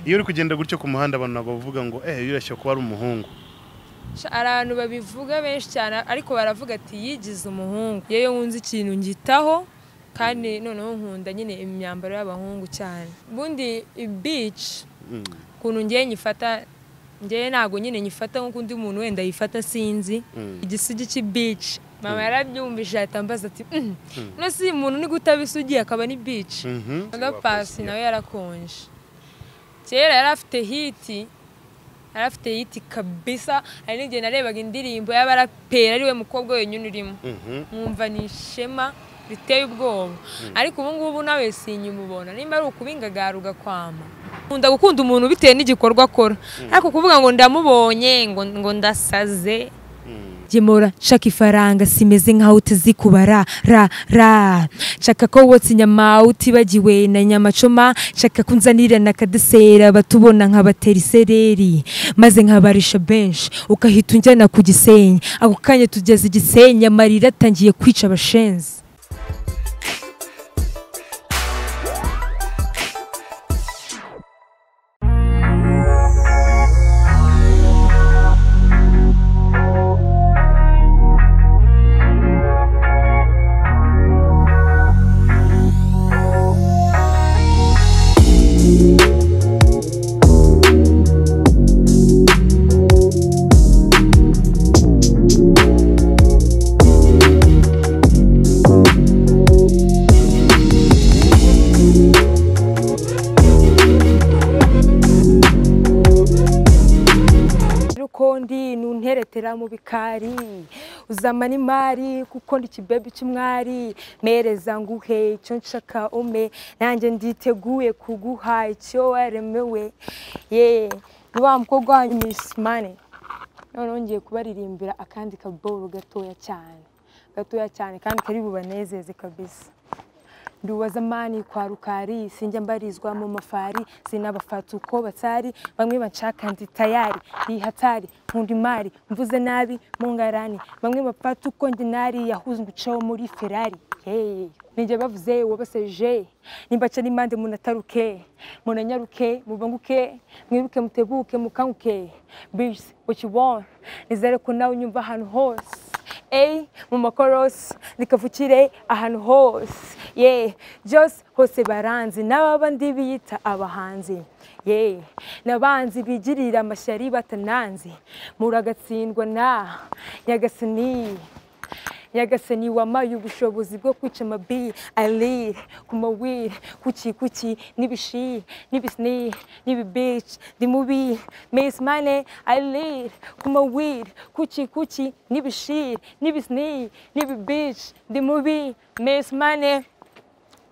iyo uri kugenda gutyo ku muhanda abantu ntabwo bavuga ngo eh yirashya kuba ari umuhungu hari abantu babivuga benshi cyane ariko baravuga ati yigize umuhungu yewe wunze ikintu ngitaho kandi noneho nkunda nyine imyambaro y'abahungu cyane ubundi ibici Mm. ukuntu ngewe nyifata ngewe ntabwo nyine nyifata nk'uko undi muntu wenda yifata sinzi Mm. igisigi cy'ibici mama yarabyumvise ahita ambaza ati "Mm, none si umuntu ni guta abisugi akaba ni bici Mhm. Oda Paccy nawe yarakonje kera yari afite hiti yari afite hiti kabisa hari n'igihe narebaga indirimbo y'abaraperi ari we mukobwa wenyine urimo Mhm. nkumva ni ishema riteye ubwoba ariko ubu ngubu nawe sinyimubona nimba ari ukubingagara ugakwama nkunda gukunda umuntu bitewe n'igikorwa akora ariko kuvuga ngo ndamubonye ngo ngo ndasaze Mm. gemura shaka ifaranga simeze nkaho utezi kubara ra ra shaka ko wotsa inyama utibagiwe na nyamacoma shaka ko unzanira na kadesera batubona nkabatera isereri maze nkabarisha benshi ukahita unjyana ku gisenyi ako kanya tugeze i gisenyi amarira atangiye kwica abashenzi rukondi nunteretera mu bikari uzamana imari kuko ndi ikibebi cy'umwari mereza nguhe icyo nshaka ume nanjye nditeguye kuguha icyo waremewe ye ni wa mukobwa wanyu misi mani noneho ngiye kubaririmbira akandi kaboro gatoya cyane gatoya cyane kandi kari bubanezeze kabisa ndi uwa zamani kwa rukari sinjya mbarizwa mu mafari sinabafata uko batari bamwe banshaka ndi tayari ndi hatari nkunda imari mvuze nabi mu ngarani bamwe bafata uko ndi nari yahuzwe ucaho muri ferari Hey, ninjye bavuze wabaseje nimbaca n'impande munataruke munanyaruke mubanguke mwiruke mutebuke mukanguke bisi what you want nizere ko nawe unyumva ahantu hose A mu makorosi rikavukire ahantu hose ye byose hose baranzi n'abandi biyita abahanzi ye n'abanzi bigirira amashyari batananzi muragatsindwa na nyagasani nyagasani wamaye ubushobozi bwo kwica amabi ayirire ku mawiri kuki kuki n'ibishi n'ibisni n'ibibici ndi mubi misi mane ayirire ku mawiri kuki kuki n'ibishiri n'ibisni n'ibibici ndi mubi misi mane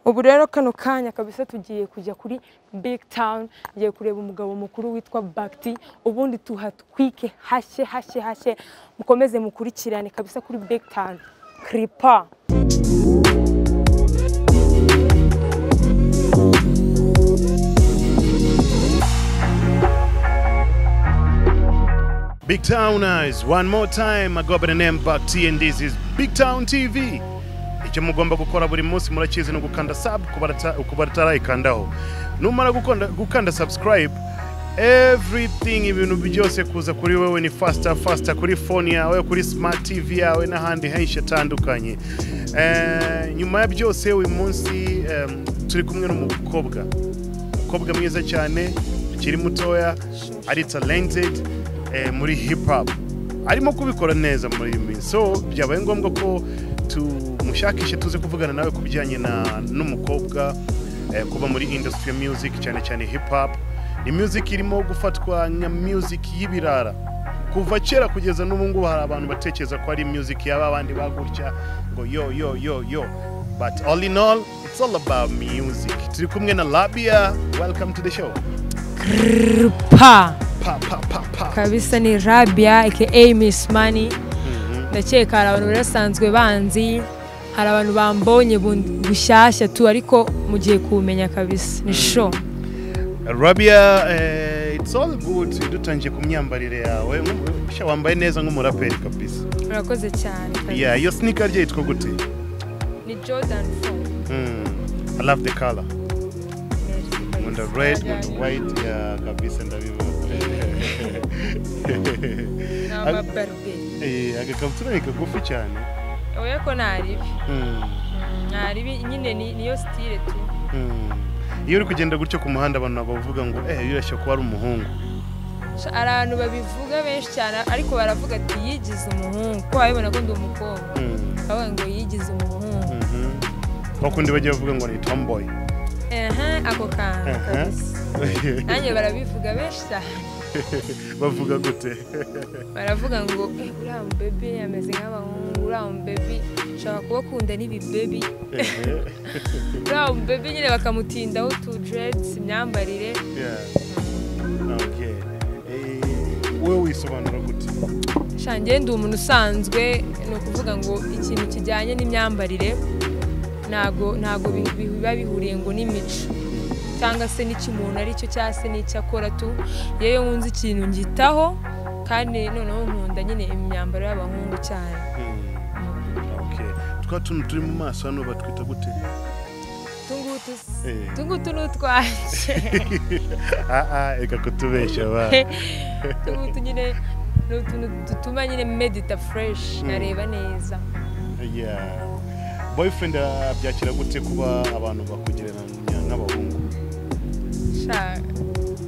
ubu rero kano kanya kabisa tugiye kujya kuri big town ngiye kureba umugabo mukuru witwa bagiti ubundi tuhatwike hashye hashye hashye mukomeze mukurikirane kabisa kuri big town kiripa Big Towners, one more time. I go by the name Back T and this is Big Town TV. Icyo mugomba gukora buri munsi murakizi ni ugukanda sub kuba atarayikandaho. Numara gukanda, gukanda subscribe everything ibintu byose kuza kuri wewe ni faster faster kuri phone yawe kuri smart tv yawe n'ahandi henshi atandukanye eh, nyuma ya byose uyu munsi em, turi kumwe n'umukobwa umukobwa mwiza cyane ukiri mutoya ari talented eh, muri hip hop arimo kubikora neza muri iyi minsi so byabaye ngombwa ko tumushakishe tuze kuvugana nawe ku bijyanye na- n'umukobwa eh, kuba muri industry ya music cyane cyane hip hop ni music irimo gufatwa nka music y'ibirara kuva kera kugeza n'ubu ngubu hari abantu batekereza ko ari music yaba abandi bagutya ngo yo yo yo yo but all in all it's all about music turi kumwe na labia welcome to the show kiripa pa pa pa pa kabisa ni rabia aka miss mani Mhm. ndakeka hari abantu barasanzwe banzi hari abantu bambonye bundi- bushyashya tu ariko mugiye kuwumenya kabisa ni sho Rabia, eh, it's all good dutangiye ku myambarire yawe Nku- sha wambaye neza nk'umuraperi kabisa murakoze cyane kabisa. yeah iyo sneaker rye yitwa gute ni jordan fo Mm, i love the color Merci kabisa. nkunda red nkunda white ya kabisa ndabibona ni amabaruberi Eh, agakabutura ni kagufi cyane oya ko nta ribi Mm, nta ribi nyine ni- niyo sitire tu mm. iyo uri kugenda gutyo ku muhanda abantu ntabwo bavuga ngo eh yurashya kuba ari umuhungu Sha- hari abantu babivuga benshi cyane ariko baravuga ati yigize umuhungu ko babibona ko ndi umukobwa Mm, bavuga ngo yigize umuhungu mhm. kwa kundi bajya bavuga ngo ni tomboy ehe ako kantu Aha. kabisa nanjye barabivuga benshi cyane bavuga gute baravuga ngo "Eh, uriya mubebe ameze nk'abahungu uriya mubebe ushobora kubakunda n'ibibebi Eh, uriya mubebe nyine bakamutindaho tu deredi imyambarire yeah. Okay. Eh, wowe wisobanura gute Sha, njye ndi umuntu usanzwe ni ukuvuga ngo ikintu kijyanye n'imyambarire ntago ntago bi- bi- biba bihuriye ngo n'imico cyangwa se n'icyo umuntu ari cyo cyangwa se n'icyo akora tu yewe nkunze ikintu ngitaho kandi noneho nkunda nyine imyambaro y'abahungu cyane Mm, okay. twa tuntu turi mu maso hano batwita gute utungutu Eh. utungutu ni utwanjye aa reka kutubeshya ba utungutu nyine ni utuntu dutuma nyine medita fureshi Mm. nkareba neza Yeah. boyfriend abyakira gute kuba abantu bakugereranya n'abahungu Sha,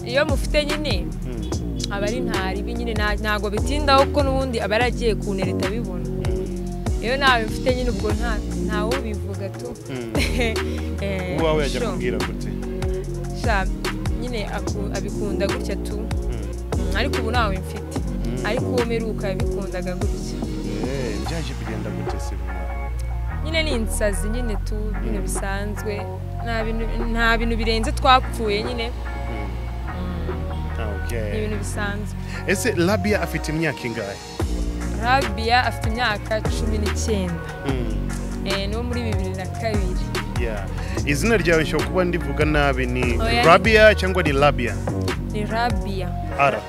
iyo mufite nyine Mm, aba ari ntaribi nyine nta- ntago bitindaho kuko n'ubundi aba yaragiye kuntereta abibona mm, iyo ntawe bifite nyine ubwo nta ntawe ubivuga tu mm. Eh, uwawe yajya sho. kubwira gute Sha, nyine aku- abikunda gutya tu Mm, Mm, ariko ubu ntawe mfite mm. ariko uwo mperuka yabikundaga gutya Eh, byaje kugenda gute se bimwe? nyine ni insazi nyine tu ibintu bisanzwe nta bintu- nta bintu birenze twapfuye nyine Mm. ni Okay. ibintu bisanzwe ese labia afite imyaka ingahe rabiya afite imyaka cumi n'icyenda Mm, Eh, ni uwo muri bibiri na kabiri yeah. izina ryawe nshobora kuba ndivuga nabi ni Oya. rabia cyangwa ni labia ni rabiya ara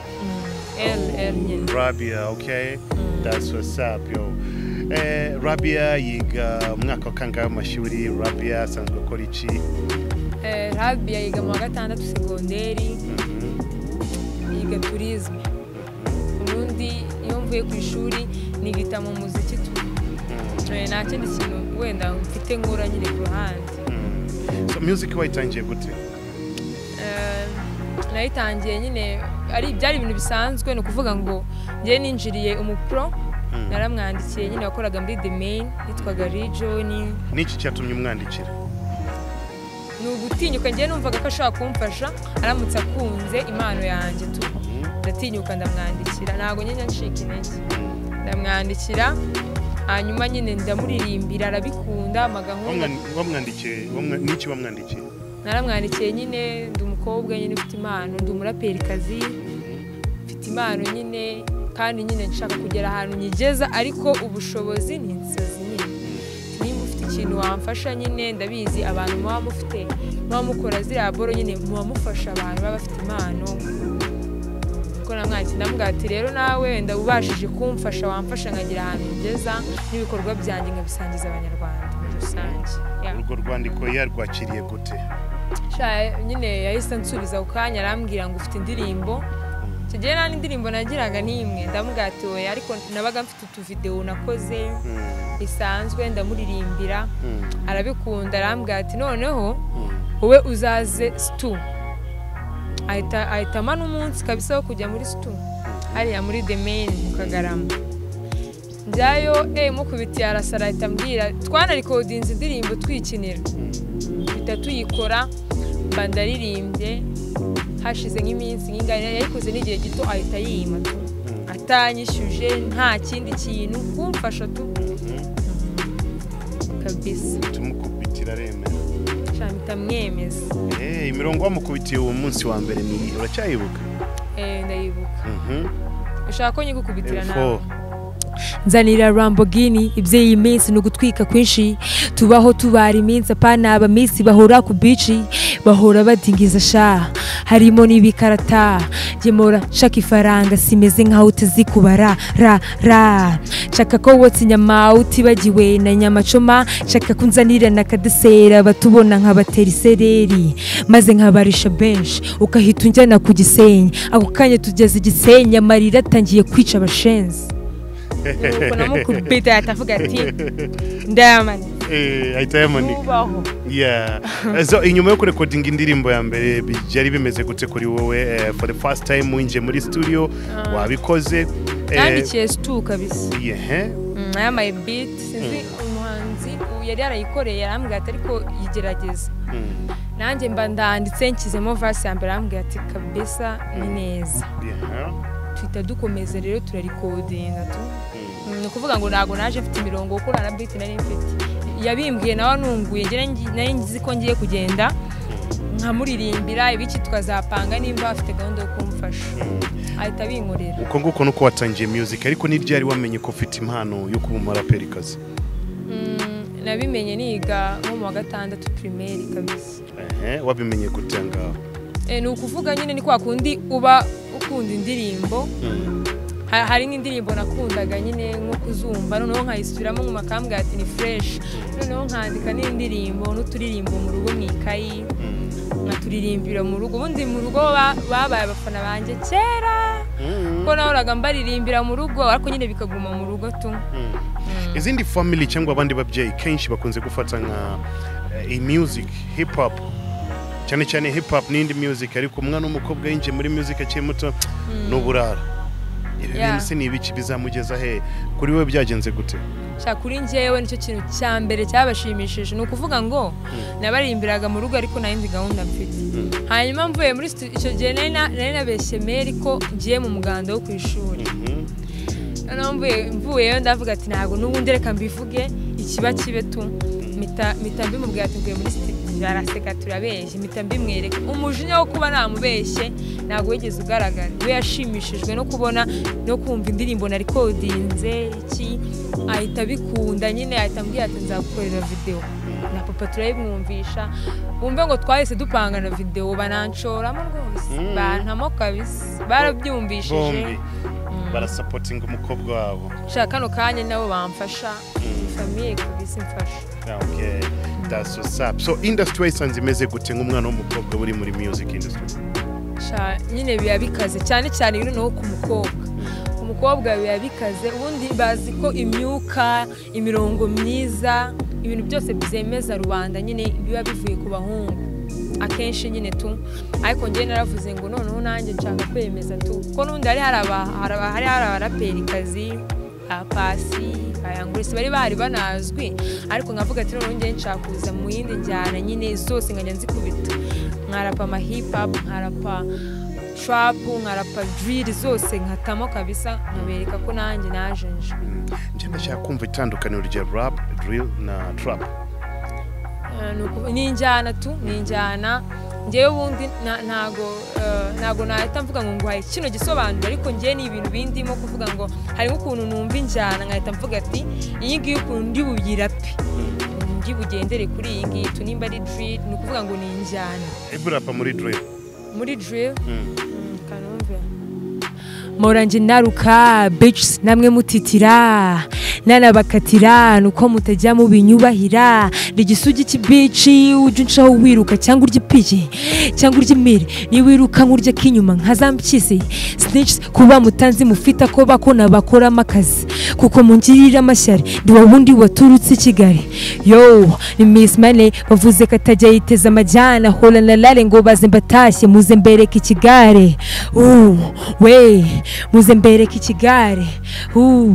L L nyine Rabia, okay? That's what's up, yo. Eh, Rabia yiga umwaka wa kangahe w'amashuri Rabia asanzwe akora iki Eh, Rabia yiga mu wa gatandatu segonderi Mhm, yiga turizme mhm, ubundi iyo mvuye ku ishuri nigita mu muziki tu Eh, nta kindi kintu wenda mfite nkura nyine ku ruhande mhm. So music wayitangiye gute? Eh, nayitangiye nyine ari byari ibintu bisanzwe ni ukuvuga ngo njye ninjiriye umupro Mm. naramwandikiye nyine wakoraga muri the main yitwaga Rijon Niki cyatumye umwandikira? ni ugutinyuka njye numvaga ko ashobora kumfasha aramutse akunze impano yanjye tu Mhm, ndatinyuka ndamwandikira ntabwo nyine ncika intege mhm. ndamwandikira hanyuma nyine ndamuririmbira arabikunda amagahunda Wamwan- Wamwandikiye, wamwa- niki wamwandikiye? naramwandikiye nyine ndi umukobwa nyine ufite impano ndi umuraperikazi mfite impano nyine kandi nyine nshaka kugera ahantu nyigeza ariko ubushobozi ni inzozi nyine nimba ufite ikintu wamfasha nyine ndabizi abantu muba mufite muba mukora ziriya boro nyine muba mufasha abantu baba bafite impano kuko namwandikiye ndamubwira ati rero nawe wenda ubashije kumfasha wamfasha nkagera ahantu ngeza n'ibikorwa byanjye nkabisangiza abanyarwanda muri rusange Yeah. Urwo rwandiko yarwakiriye gute? Sha, nyine yahise ansubiza ku kanya arambwira ngo ufite indirimbo icyo gihe nta n'indirimbo nagiraga n'imwe ndamugatiwe ariko nabaga mfite utuvidewo nakoze Mhm, bisanzwe ndamuririmbira mhm, arabikunda arambwira ati noneho mhm. wowe uzaze situ ahita ahitamo n'umunsi kabisa wo kujya muri situ hariya muri the main mu kagarama njyayo eh mukubitiye arasara ahita ambwira twanarikodinze indirimbo twikinira mpita tuyikora mba ndaririmbye hashize nk'iminsi nk'ingana yayikoze n'igihe gito ahita yima tu atanyishyuje nta kindi kintu kumfasha tu Mhm. kabisa Tumukubitira aremera. mpita mwemeza Eh, imirongo wamukubitiye uwo munsi wa mbere ni iyihe? uracyayibuka Eh, ndayibuka Mhm. ushaka ko nyigukubitira F4. nawe nzanira Lamborghini iby'iyi minsi ni ugutwika kwinshi tubaho tubara iminsi apana abaminsi bahora ku bici bahora badingiza sha harimo n'ibikarata gemura shaka ifaranga simeze nkaho utezi kubara ra ra shaka ko wotsa inyama utibagiwe na nyamacoma shaka ko unzanira na kadesera batubona nkabatera isereri maze nkabarisha benshi ukahita unjyana ku gisenyi ako kanya tugeze igisenyi amarira atangiye kwica abashenzi nuko namukubita atavuga ati ndayamani Eh, ahita yamanika ubaho yeah so inyuma yo kurekodinga indirimbo ya mbere byari bimeze gute kuri wowe eh, for the first time winjiye muri studio wabikoze eh, yandikiye situ kabisa yeah, Mm, yambaye biti sinzi umuhanzi ubu yari yarayikoreye arambwira ati ariko yigerageza mm, nanjye mba ndanditse nshyizemo vasi ya mbere arambwira ati kabisa ni neza yeah, tuhita dukomeza rero turarikodinga tu Mm, ni ukuvuga ngo ntabwo naje mfite imirongo kuko nta na biti nari mfite yabimbwiye nawe anunguye njye nari- nari nzi ko ngiye kugenda nkamuririmbira ibiki tukazapanga nimba afite gahunda yo kumfasha ahita abinkorera uko nguko nuko watangiye music ariko n'ibyari wamenye ko ufite impano yo kuba umuraperikazi Mm, nabimenye niga nko mu wa gatandatu pirimeri kabisa Ehe, wabimenye gute ngaho Eh, ni ukuvuga nyine ni kwa kundi uba ukunda indirimbo Mm, Ha- hari n'indirimbo nakundaga nyine nko kuzumva noneho nkayisubiramo mu makambwira ati ni fureshi noneho nkandika n'indirimbo n'uturirimbo mu rugo mu ikayi mm, nkaturirimbira mu rugo ubundi mu rugo ba- babaye abafana banjye kera mm, kuko nahoraga mbaririmbira mu rugo ariko nyine bikaguma mu rugo tu mm. izindi family cyangwa abandi babyeyi kenshi bakunze gufata nka eh, iyi music hip hop cyane cyane hip hop n'indi music ariko umwana w'umukobwa yinjiye muri music akiri muto ni uburara ibi Yeah. bintu se ni ibiki bizamugeza he kuri wowe byagenze gute Sha kuri njyewe nicyo kintu cya mbere cyabashimishije ni ukuvuga ngo nabarimbiraga mu rugo ariko nta yindi gahunda mfite hanyuma mvuye muri situ- icyo gihe nari na- nari nabeshye meri ko ngiye mu muganda wo ku ishuri Mhm. noneho mvuye- mvuyeyo ndavuga ati ntabwo n'ubundi reka mbivuge ikiba kibe tu mita mita mbimubwira ati mvuye muri studio araseka turabeshye mpita mbimwereka umujinya wo kuba namubeshye ntabwo wigeze ugaragara we yashimishijwe no kubona no kumva indirimbo na rekodinze iki ahita abikunda nyine ahita ambwira ati nzagukorera videwo na papa turayimwumvisha wumve ngo twahise dupanga na videwo bananshoramo rwose Mm. bantamo kabisa barabyumvishije bombi barasapotinga umukobwa wabo shaka kano kanya nabo bamfasha Mm. famiye kabisa imfasha okay that's what's up so industry wayisanze imeze gute nk'umwana w'umukobwa uri muri music industry Sha, nyine biba bikaze cyane cyane biri no ku mukobwa ku mukobwa biba bikaze ubundi bazi ko imyuka imirongo myiza ibintu byose byemeza rubanda nyine biba bivuye ku bahungu akenshi nyine tu ariko njyewe naravuze ngo noneho nanjye nshaka kwemeza tu kuko n'ubundi hari hari aba- hari aba- hari hari abaraperikazi apasi ayangurisi bari bahari banazwi ariko nkavuga ati noneho njyewe nshaka kuza mu yindi njyana nyine zose nkajya nzikubita nkarapa ama hip hop nkarapa trap nkarapa drill zose nkatamo kabisa nkabereka ko nanjye najenje njye ndashaka kumva itandukaniro rya rap drill na trap Eh, ni uku- ni injyana tu ni injyana ngewe ubundi na- ntago eh, ntago nahita mvuga ngo nguhaye kino gisobanuro ariko ngewe ni ibintu bindimo kuvuga ngo harimo ukuntu numva injyana nkahita mvuga ati iyi ngiyi ukuntu ndi buyirape ndi bugendere kuri iyi ngiyi tu nimba ari drill ni ukuvuga ngo ni injyana iburapa muri drill muri drill Mm. kanumve morange naruka bitches namwe mutitira nanabakatira nuko mutajya mubinyubahira ni igisugi cy'ibici ujya uncaho wiruka cyangwa urya ipiye cyangwa urya imire niba wiruka nk'urya k'inyuma nka za mpyisi snitches kuba mutanzi mufite ako bakona bakoramo akazi kuko mungirira amashyari ndi wa wundi waturutse i Kigali yo ni Miss Money bavuze ko atajya yiteza amajyana hola na lale ngo baze mbatashye muze mbereke ikigare uh, we muze mbereke ikigare uh,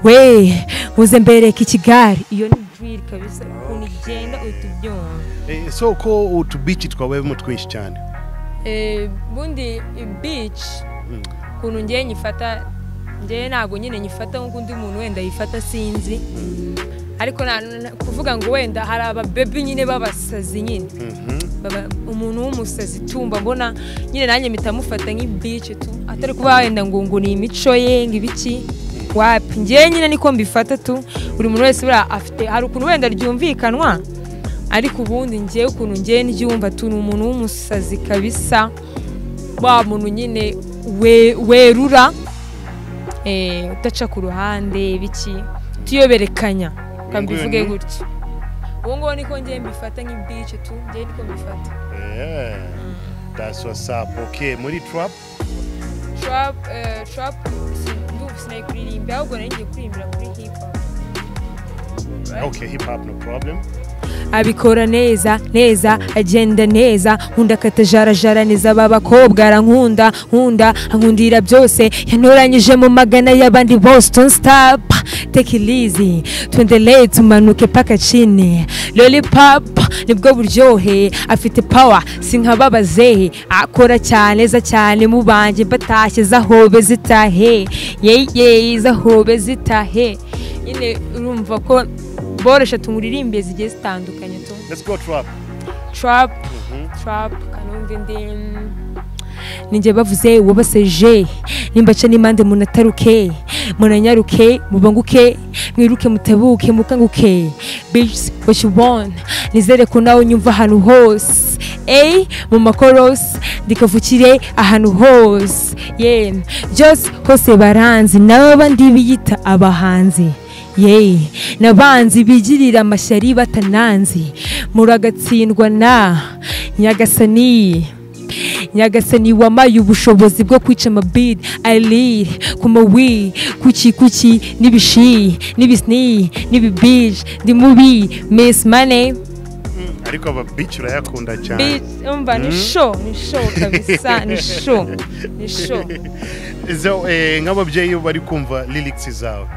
we muze mbereke ikigare iyo ni drill kabisa ukuntu igenda uhita ubyumva Eh, so ko utubici twawemo twinshi cyane Eh, bundi beach Mm. ukuntu ngewe nyifata ngewe ntabwo nyine nyifata nk'uko undi muntu wenda yifata sinzi ariko na- na- kuvuga ngo wenda hari ababebi nyine b'abasazi nyine Mhm. Baba- umuntu w'umusazi tumba mbona nyine nanjye mpita mufata nk'ibici tu atari kuba wenda ngo ngo ni imico ye ngo ibiki wapi njyewe nyine niko mbifata tu buri muntu wese buriya afite hari ukuntu wenda ryumvikanwa ariko ubundi njyewe ukuntu njyewe n'igiwumva tu ni umuntu w'umusazi kabisa wa muntu nyine we- werura eh, udaca ku ruhande biki tuyoberekanya Uyu nguyu mbivuge ni? gutya ubu ngubu niko njyewe mbifata nk'ibice tu njyewe niko mbifata Yeah. That's what's up. Okay, muri trap trap eh, trap si- ndumva sinayikuririmba ahubwo nari ngiye kuririmbira kuri hip hop okay hip hop no problem abikora neza neza agenda neza nkunda akatajara neza aba bakobwa arankunda nkunda ankundira byose yantoranyije mu magana y'abandi boston stop tekilizi tuendelee tumanuke paka chini lollipop nibwo buryohe afite power si nka babazehe akora cyane za cyane mu banje batashye zahobe zitahe yeye zahobe zitahe nyine urumva ko boroshya tumuriririmbire zigiye zitandukanye tu let's go trap trap trap kanumva indi ninjye bavuze wabaseje nimbaca n'impande munataruke munanyaruke mubanguke mwiruke mutabuke mukanguke bitch what you want nizere ko nawe unyumva ahantu hose ey mu makoros ndikavukire ahantu hose ye byose hose baranzi nawe bandi biyita abahanzi ye nabanzi bigirira amashyari batananzi muragatsindwa na nyagasani nyagasani wamaye ubushobozi bwo kwica amabid ayiriri ku mawi kuki kuki n'ibishi n'ibisni n'ibibiji ndi mubi misi mane ariko aba bitch urayakunda cyane Bitch, umva ni sho ni sho kabisa ni sho ni sho so eh, nk'ababyeyi iyo bari kumva lyrics zawe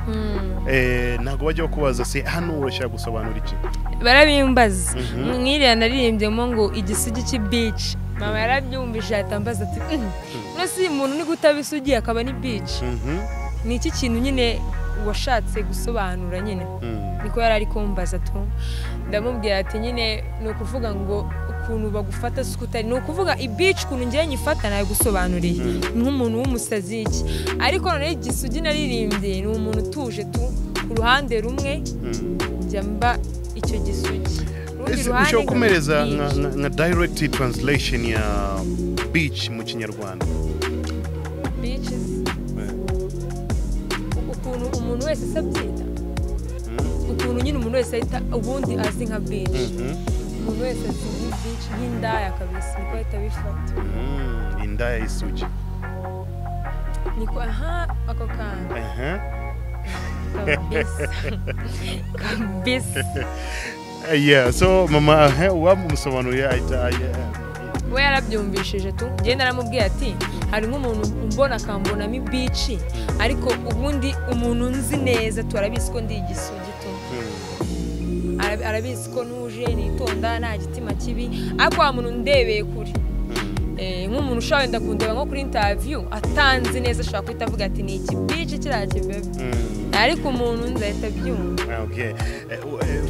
eh, ntabwo bajya bakubaza se hano urashaka gusobanura iki barabimbaza Mhm. mwiriya naririmbyemo ngo igisugi cy'ibici mama yarabyumvije ahita ambaza ati "Mm, uno si umuntu ni guta isugi akaba ni bici Mhm, ni iki kintu nyine washatse gusobanura nyine mhm. niko yari ari kumbaza tu ndamubwira ati nyine ni ukuvuga ngo ukuntu bagufata si uko utari ni ukuvuga ibici ukuntu ngewe nyifata nayigusobanuriye nk'umuntu w'umusazi iki ariko noneho igisugi naririmbye ni umuntu utuje tu ku ruhande rumwe Mhm. njya mba icyo gisugi Urundi Ese ruhande ushobora kumereza nkaba nka bitch. nka- nka direct translation ya bitch mu kinyarwanda Bitches. ukuntu umuntu wese asabyita Mhm, ukuntu nyine umuntu wese ahita ubundi azi nka bici mhm, umuntu wese azi nka bici nk'indaya kabisa niko ahita abifata mhm. indaya y'isugi niko aha ako kantu Aha. kabisa kabisa yeah so mama he, wamusobanuriye ahita we yarabyumvishije tu ngenda aramubwira ati hari nk'umuntu umbona akambonamo ibici ariko ubundi umuntu nzi neza turabizi ko ndi igisugi tu Ara- arabizi ko ntuje nitonda nta gitima kibi ariko wa muntu ndebeye kure Eh, nk'umuntu ushobora wenda kundeba nko kuri intaviyu atanzi neza ashobora guhita avuga ati ni iki bici kiriya kibebe ariko umuntu nzahita abyumva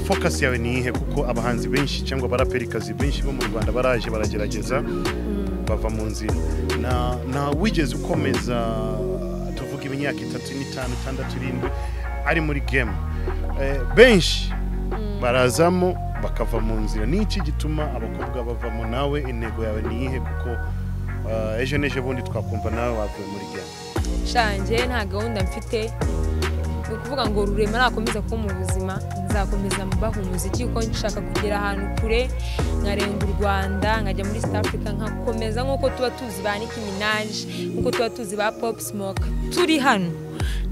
focus yawe ni iyihe kuko abahanzi benshi cyangwa abaraperikazi benshi bo mu rwanda baraje baragerageza bava mu nzira na na wigeze ukomeza tuvuga imyaka itatu n'itanu itandatu irindwi ari muri game Eh, benshi barazamo bakava mu nzira ni iki gituma abakobwa bavamo nawe intego yawe ni iyihe kuko eh, ejo n'ejo bundi twakumva nawe wavuye muri game nshange nta gahunda mfite ni ukuvuga ngo rurema nakomeza kuba mu buzima nzakomeza mbaha umuziki kuko nshaka kugera ahantu kure nkarenga u rwanda nkajya muri south africa nkakomeza nk'uko tuba tuzi ba nicki minaj nk'uko tuba tuzi ba pop smoke turi hano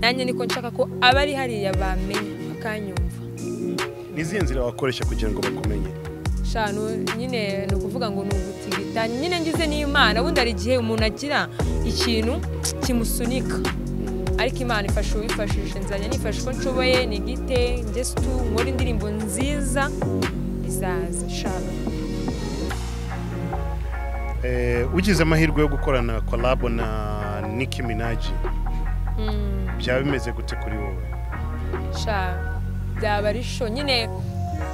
nanjye niko nshaka ko abari hariya bamenya bakanyumva nizihe nzira wakoresha kugira ngo bakumenye shanu nyine ni ukuvuga ngo ni ugutigita nyine ngize n'imana ubundi hari igihe umuntu agira ikintu kimusunika ariko imana ifasha uwifashije nzajya nifasha uko nshoboye ni gite ngeze tu nkore indirimbo nziza izaza shanu Eh, ugize amahirwe yo gukorana kolabo na Nicki Minaj Mm. byaba bimeze gute kuri wowe sha byaba ari sho nyine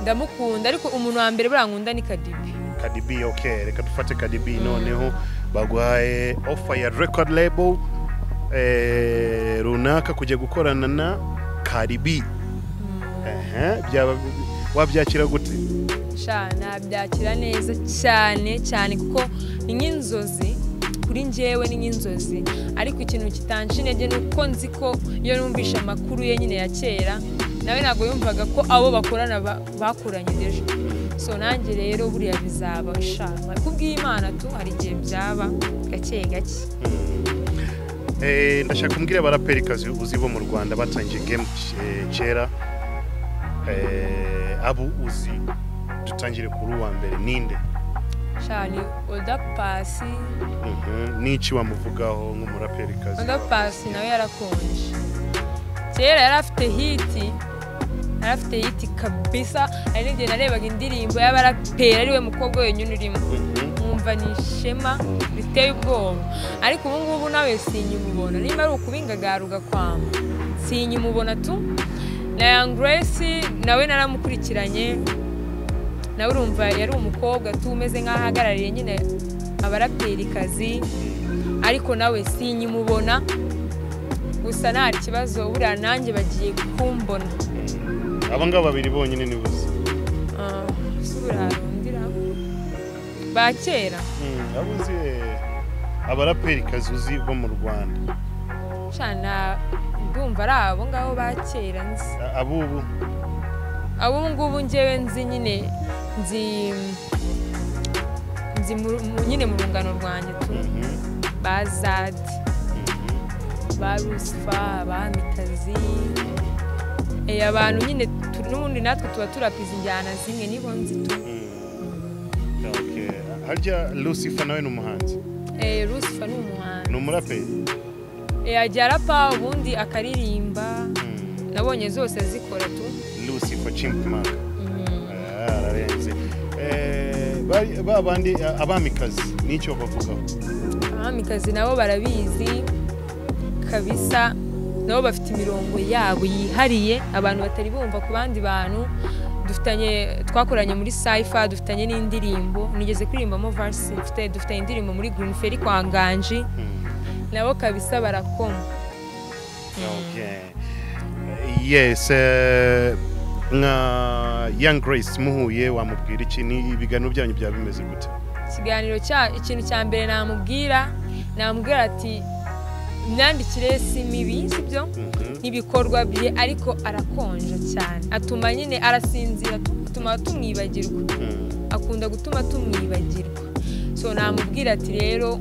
ndamukunda ariko umuntu wa mbere buriya nkunda ni kadibi Cardi B okay reka dufate Cardi B noneho baguhaye offer ya record label eh, runaka kujya gukorana na karibi Ehe, byaba wabyakira gute sha nabyakira neza cyane cyane kuko ni nk'inzozi kuri njyewe ni nk'inzozi ariko ikintu kitansha intege ni uko nzi ko iyo numvishe amakuru ye nyine ya kera nawe ntabwo yumvaga ko abo bakorana ba- bakoranye ejo so nanjye rero buriya bizaba sha kubw'imana tu hari igihe byaba gake gake Eh, ndashaka kumbwira abaraperikazi uzi bo mu rwanda batangiye game eh, kera Eh, abo uzi dutangire kuri uwa mbere ninde sha ni oda pasi Mhm, n'iki wamuvugaho nk'umuraperikazi oda pasi nawe yarakonje kera yari afite hiti yari afite hiti kabisa hari n'igihe narebaga indirimbo y'abaraperi ari we mukobwa wenyine urimo Mhm. nkumva ni ishema riteye ubwoba ariko ubu ngubu nawe sinyimubona niba ari ukubingagaruka kwamba sinyimubona tu na young grace nawe naramukurikiranye nawe urumva yari umukobwa tu umeze nk'aho ahagarariye nyine abaraperikazi ariko nawe sinyimubona gusa nta kibazo buriya nanjye bagiye kumbona aba ngaba babiri bonyine ni bose Ah, si buriya rundira ba kera Mm, abo uzi eh, abaraperikazi uzi bo mu rwanda cana ndumva ari abo ngabo ba kera nzi A- abubu abo ngubu ngewe nzi nyine nzi nzi mu- mu- nyine mu rungano rwanjye tu Mhm, ba zadi mhm. ba rusifa ba mitazi Eh, abantu nyine tu- n'ubundi natwe tuba turapiza injyana zimwe nibo nzi tu Mm. Okay. harya lucifer nawe ni umuhanzi Eh, rusifa ni umuhanzi ni umuraperi Eh, ajya arapa ubundi akaririmba Mm. nabonye zose zikora tu lucifer chimpmark Mhm. Ah, ararenze Eh, bari- ba bandi ah, abamikazi n'icyo bavugaho abamikazi nabo barabizi kabisa nabo bafite imirongo yabo yihariye abantu batari bumva ku bandi bantu dufitanye twakoranye muri saifa dufitanye n'indirimbo nigeze kuririmbamo varsi mfite dufitanye indirimbo muri green ferry kwa nganji Mm. nabo kabisa barakoma Okay. yes eh, nka young grace muhuye wamubwira iki ni ibiganiro byanyu byaba bimeze gute ikiganiro cya ikintu cya mbere namubwira namubwira ati imyandikire si mibi si byo Mhm. n'ibikorwa bye ariko arakonja cyane atuma nyine arasinzira atuma tumwibagirwa Mm. akunda gutuma tumwibagirwa so namubwira ati rero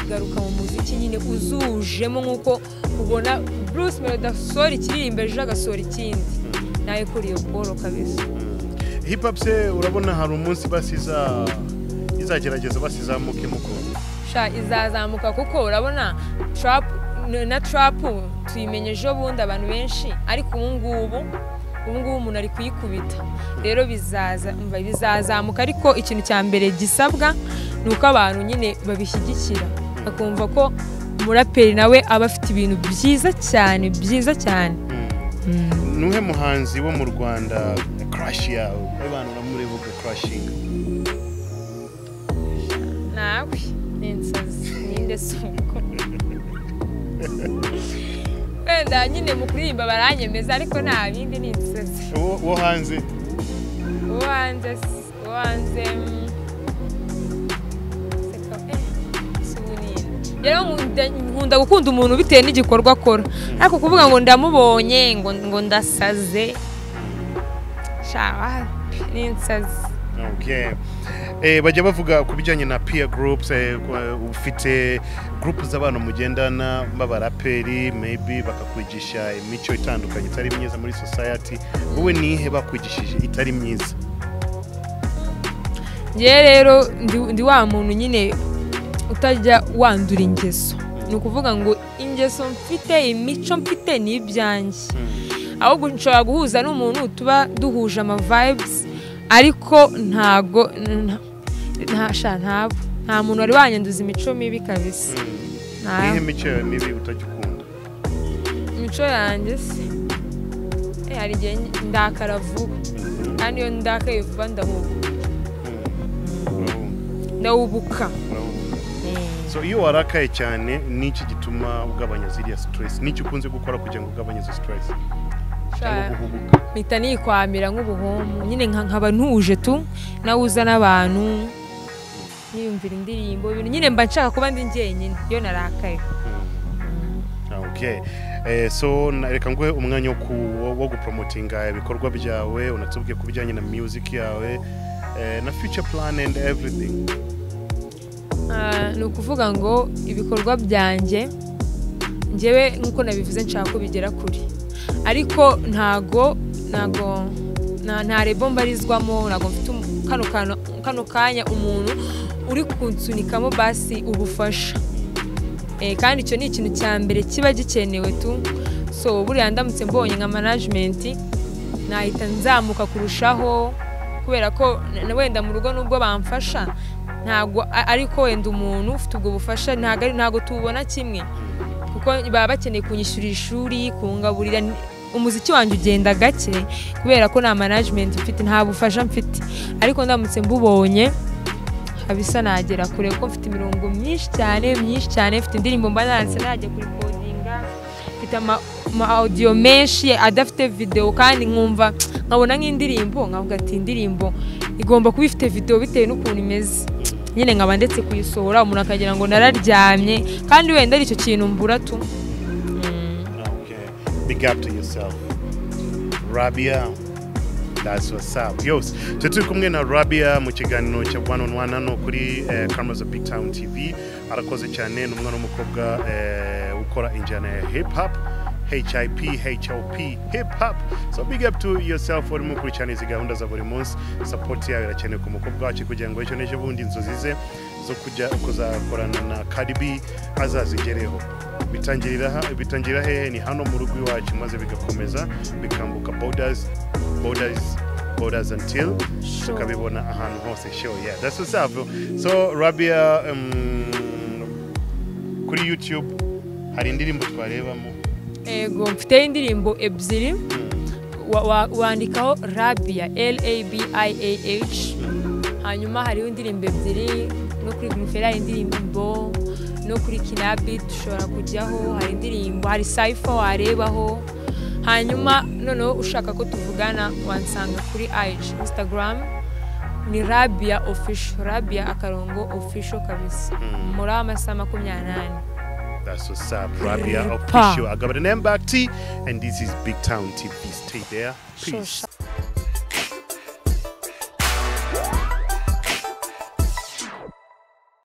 garuka mu muziki nyine uzujemo nk'uko ubona bruce melody asohora ikiririmbo ejo agasohora ikindi nawe kuri iyo bworo kabisa Mm. hip hop se urabona hari umunsi basiza izagerageza basizamuke mukunda sha izazamuka kuko urabona trap na trap tuyimenye ejo bundi abantu benshi ariko ubu ngubu ubu ngubu umuntu ari kuyikubita rero bizaza umva bizazamuka ariko ikintu cya mbere gisabwa ni uko abantu nyine babishyigikira bakumva ko umuraperi nawe aba afite ibintu byiza cyane byiza cyane nuhe muhanzi wo mu rwanda crash yawe abantu uramureba uga crashinga nawe ni inzozi ninde suko wenda nyine mu kuririmba baranyemeza ariko nta bindi ni inzozi wo wo hanze uwo hanze si- uwo hanze mm, seka eh, si ubu ni nde? rero nkunda- nkunda gukunda umuntu bitewe n'igikorwa akora ariko kuvuga ngo ndamubonye ngo ngo ndasaze shawa ni insazi Okay. Eh, bajya bavuga ku bijyanye na peer groups eh, kwa- ufite group z'abantu mugendana b'abaraperi maybe bakakwigisha imico itandukanye itari myiza muri society wowe nihe bakwigishije itari myiza ngewe rero ndi- ndi wa muntu nyine utajya wandura ingeso ni ukuvuga ngo ingeso mfite imico mfite ni ibyanjye ahubwo nshobora guhuza n'umuntu tuba duhuje ama vibes ariko ntago nta- nta- sha ntabo nta muntu wari wanyanduza imico mibi kabisa nihe Nta- mico yawe mibi utajya ukunda imico yanjye se Eh, hari igihe ndakara vuba kandi iyo ndakaye vuba ndahubuka Mm. Urabumva, ndahubuka urabumva. so iyo warakaye cyane ni iki gituma ugabanya ziriya sitiresi n'icyo ukunze gukora kugira ngo ugabanye izo sitiresi cyangwa Sha- guhubuka mpita nikwamira nk'ubuhumbu nyine nka- nkaba ntuje tu nawuza n'abantu niyumvira indirimbo ibintu nyine mba nshaka kuba ndi njyenyine iyo narakaye Okay. Eh, so na- reka nguhe umwanya wo ku- wo- wo gupromotinga ibikorwa byawe unatubwiye ku bijyanye na music yawe eh, na future plan and everything Ah, ni ukuvuga ngo ibikorwa byanjye njyewe nk'uko nabivuze nshaka ko bigera kure ariko ntago ntago nta nta rebo mbarizwamo ntago mfite umu- kano kantu- kano kanya umuntu uri kunsunikamo basi ubufasha Eh, kandi icyo ni ikintu cya mbere kiba gikenewe tu so buriya ndamutse mbonye nka management nahita nzamuka kurushaho kubera ko na- na wenda mu rugo nubwo bamfasha ntago a- ariko wenda umuntu ufite ubwo bufasha ntago ari- ntago tubona kimwe kuko baba bakeneye kunyishyurira ishuri kungaburira ni- umuziki wanjye ugenda gake kubera ko nta management mfite nta bufasha mfite ariko ndamutse mbubonye kabisa nagera kure kuko mfite imirongo myinshi cyane myinshi cyane mfite indirimbo mba nanditse najya kurikodinga mfite ama ama audio menshi adafite video kandi nkumva nkabona nk'indirimbo nkavuga ati indirimbo igomba kuba ifite video bitewe n'ukuntu imeze nyine nkaba ndetse kuyisohora umuntu akagira ngo nararyamye kandi wenda ari icyo kintu mbura tu okay. big up to yourself rabia that's what's up yose twe turi kumwe na rabia mu kiganiro cya one on one hano kuri eh, cameras of big town tv arakoze cyane ni umwana w'umukobwa eh, ukora injyana ya hip hop hip hop hip hop so big up to yourself urimo gukurikirana izi gahunda za buri munsi support yawe irakenewe ku mukobwa wacu kugira ngo ejo n'ejo bundi inzozi ze zo kujya kuzakorana na karibi azazigereho bitangirira ha- bitangirira hehe ni hano mu rugo iwacu maze bigakomeza bikambuka borders borders borders until tukabibona ahantu hose show yeah that's what's up so rabia um, kuri youtube hari indirimbo twarebamo yego mfite indirimbo ebyiri wa- wa- wandikaho rabia l-a-b-i-a-h hanyuma hariho indirimbo ebyiri no kuri guruferi hari indirimbo no kuri kinabi dushobora kujyaho hari indirimbo hari sayifa warebaho hanyuma noneho ushaka ko tuvugana wansanga kuri ig instagram ni rabia official rabia akarongo official kabisa muri amasaha makumyabiri n'ane That's what's up, Rabia Ripper. official. I got an M back T, and this is Big Town TV. Stay there. Sure, Peace. sure.